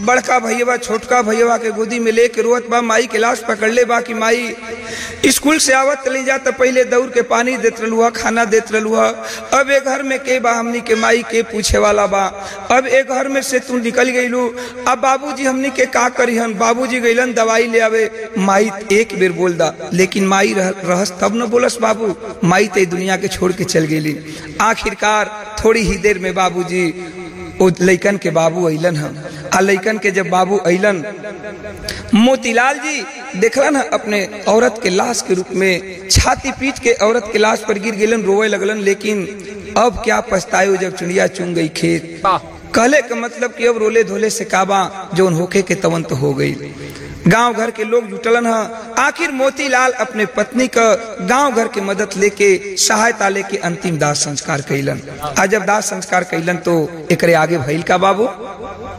बड़का भैया छोटका भैया के गोदी में लेके रोत बा माई के लाश पकड़ ले बा कि माई स्कूल से आवत ले जा तो पहले दौड़ के पानी देत रहलुआ खाना देत रहलुआ अब एक घर में के बा हमनी के माई के पूछे वाला बा अब एक घर में से तू निकल गईलू अब बाबूजी हमनी के का करी हन बाबूजी गईलन दवाई ले आवे माई एक बेर बोल दा लेकिन माई रह, रहस तब न बोलस बाबू माई ते दुनिया के छोड़ के चल गेली आखिरकार थोड़ी ही देर में बाबूजी ओ लइकन के बाबू अइलन हम आ लइकन के जब बाबू अइलन मोतीलाल जी देखलन है अपने औरत के लाश के रूप में छाती पीट के औरत के लाश पर गिर गेलन रोवे लगलन लेकिन अब क्या पछतायो जब चिड़िया चुन गई खेत कहले का मतलब कि अब रोले धोले से काबा जो होके के तवन तो हो गई गांव घर के लोग जुटलन है आखिर मोतीलाल अपने पत्नी का गांव घर के मदद लेके सहायता लेके अंतिम दाह संस्कार कैलन आ जब दाह संस्कार कैलन तो एकरे आगे भइल का बाबू